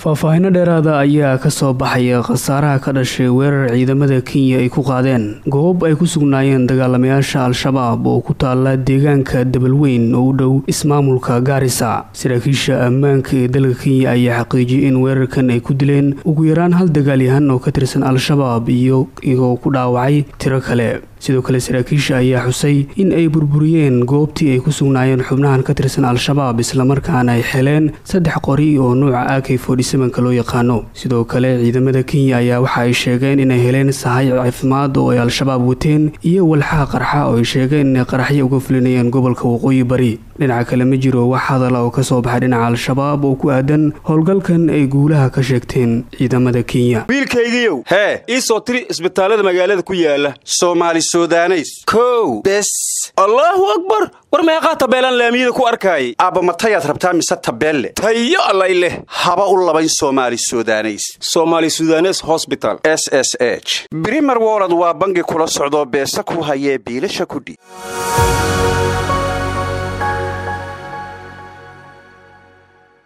faahfaahino dheeraada ayaa ka soo baxaya khasaaraha ka dhashay weerar ciidamada kenya ay ku qaadeen goob ay ku sugnaayeen dagaalamayaasha al-shabaab oo ku taala deegaanka dabalweyn oo u dhow ismaamulka gaarisa saraakiisha ammaanka ee dalka kenya ayaa xaqiijiyay in weerarkan ay ku dileen ugu yaraan hal dagaalyahan oo ka tirsan al-shabaab iyo igoo ku dhaawacay tiro kale sidoo kale saraakiisha ayaa xusay in ay burburiyeen goobtii ay ku sugnaayeen xubnahan ka tirsan al-shabaab islamarkaana ay heleen saddex qori oo nuuca ak ka loo yaqaano sidoo kale ciidamada kenya ayaa waxa ay sheegeen inay heleen sahay caafimaad oo ay al-shabaab wateen iyo walxaha qarxa oo ay sheegeen inay qaraxyo uga fulinayeen gobolka waqooyi bari dhinaca kale ma jiro wax hadala oo kasoo baxay dhinaca al-shabaab oo ku aadan howlgalkan ay guulaha ka sheegteen ciidamada kenya wiilkaygiiow hee ii soo tiri isbitaallada magaalada ku yaala soomaali sudaneys kow bes allaahu akbar war meeqaa tabeelaan laamiyada ku arkaayay aabba matayaad rabtaa mise tabeelle tayo allay leh haba u labayn soomaali sudaneys somaali sudanes hosbital s s h brimer wolod waa bangi kula socdoo beesa ku hayee biilasha kudhiib